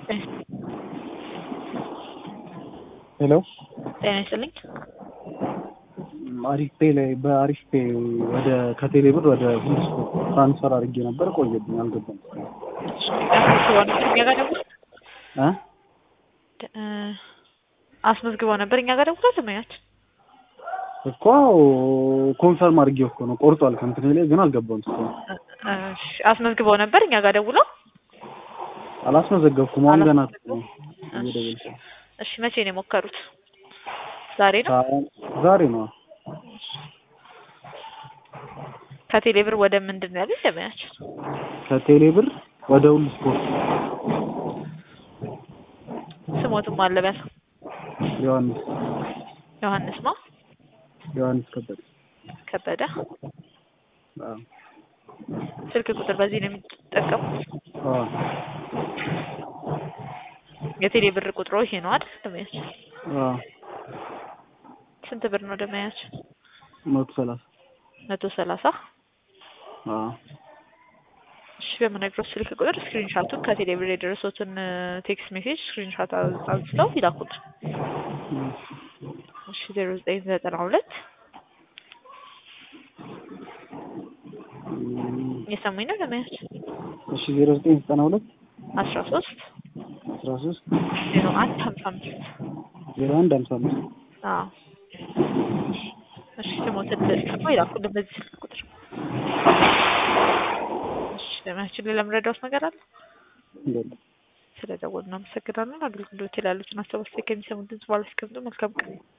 ሄሎ ጤና ይስጥልኝ። አሪፍ ፔ ላይ በአሪፍ ፔ ወደ ከቴሌ ብር ወደ ሁሉ ስፖርት ትራንስፈር አድርጌ ነበር። ቆየብኝ አልገባም። እኛ ጋር ደውሎ እ እ አስመዝግበው ነበር እኛ ጋር ደውሎ ተመያችን እኮ ኮንፈርም አድርጌው እኮ ነው ቆርጧል። ከእንትን ላይ ግን አልገባም። እስካሁን እሺ፣ አስመዝግበው ነበር እኛ ጋር ደውሎ አላስመዘገብኩም። አሁን ገና አላስመዘገቡም? እየደወልኩ ነው። እሺ፣ መቼ ነው የሞከሩት? ዛሬ ነው። ዛሬ ነው። ከቴሌ ብር ወደ ምንድን ነው ያሉት ተመያችን? ከቴሌ ብር ወደ ሁሉ ስፖርት ስሞትም አለ በል ዮሐንስ ዮሐንስ ማ ዮሐንስ ከበደ ከበደ አዎ ስልክ ቁጥር በዚህ ነው የሚጠቀሙት። አዎ የቴሌ ብር ቁጥሮ ይሄ ነው አይደል? ደመያችን አዎ ስንት ብር ነው ደመያችን? መቶ ሰላሳ መቶ ሰላሳ አዎ እሺ በምነግረው ስልክ ቁጥር ስክሪንሻቱን ከቴሌ ብር የደረሱትን ቴክስት ሜሴጅ ስክሪንሻት አንስተው ይላኩት። እሺ ዜሮ ዘጠኝ ዘጠና ሁለት እየሰሙኝ ነው ደመያችን? እሺ ዜሮ ዘጠኝ ዘጠና ሁለት አስራ ሶስት አስራ ሶስት ዜሮ አንድ ሀምሳ አምስት ዜሮ አንድ ሀምሳ አምስት አዎ እሺ ስሞትን ጽፎ ይላኩልን በዚህ ስልክ ቁጥር። እሺ ደመያችን ሌላ የምረዳውት ነገር አለ? እንደለ ስለደወሉ እናመሰግናለን። አገልግሎት ላይ ያሉትን አስተባባሪ ከሚሰሙት ድምጽ ባለ መልካም ቀን